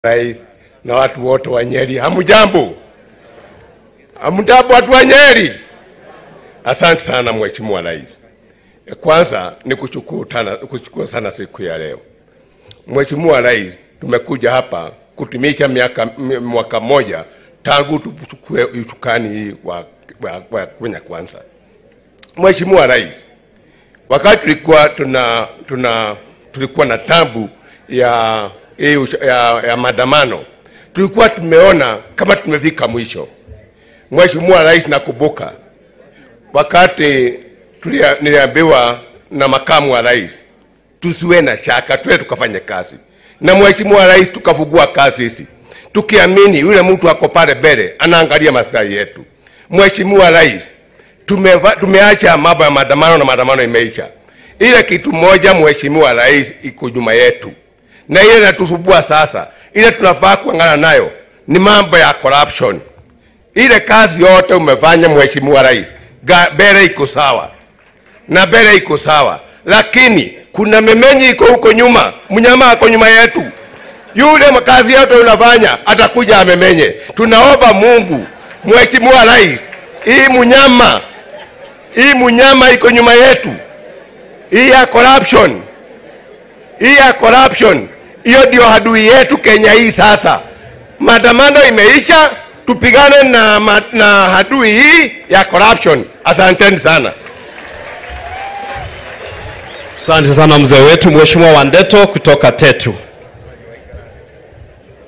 Rais na watu wote wa Nyeri, hamujambo? Hamujambo watu wa Nyeri? Asante sana Mheshimiwa Rais. Kwanza ni kushukuru tana- kushukuru sana siku ya leo. Mheshimiwa Rais, tumekuja hapa kutimisha miaka m- mwaka mmoja tangu tuchukue usukani hii wa, wa, wa Kenya Kwanza. Mheshimiwa Rais, wakati tulikuwa tuna, tuna tulikuwa na tambu ya, hii usha- ya, ya maandamano tulikuwa tumeona kama tumefika mwisho. Mheshimiwa Rais, nakumbuka wakati tulia- niliambiwa na makamu wa rais tusiwe na shaka, tuwe tukafanye kazi na Mheshimiwa Rais, tukafungua kazi hizi tukiamini yule mtu ako pale mbele anaangalia maslahi yetu. Mheshimiwa Rais, tumeva, tumeacha mambo ya maandamano na maandamano imeisha. Ile kitu moja Mheshimiwa Rais iko nyuma yetu, na ile inatusumbua sasa, ile tunafaa kuangana nayo ni mambo ya corruption. Ile kazi yote umefanya Mheshimiwa Rais, ga- mbele iko sawa na mbele iko sawa, lakini kuna memenyi iko huko nyuma, mnyama ako nyuma yetu. Yule kazi yote unafanya atakuja amemenye. Tunaomba Mungu, Mheshimiwa Rais, hii mnyama hii mnyama iko nyuma yetu, hii ya corruption, hii ya corruption, hiyo ndio adui yetu Kenya hii sasa. Maandamano imeisha, tupigane na, ma- na adui hii ya corruption. Asanteni sana. Asante sana mzee wetu Mheshimiwa Wandeto kutoka Tetu.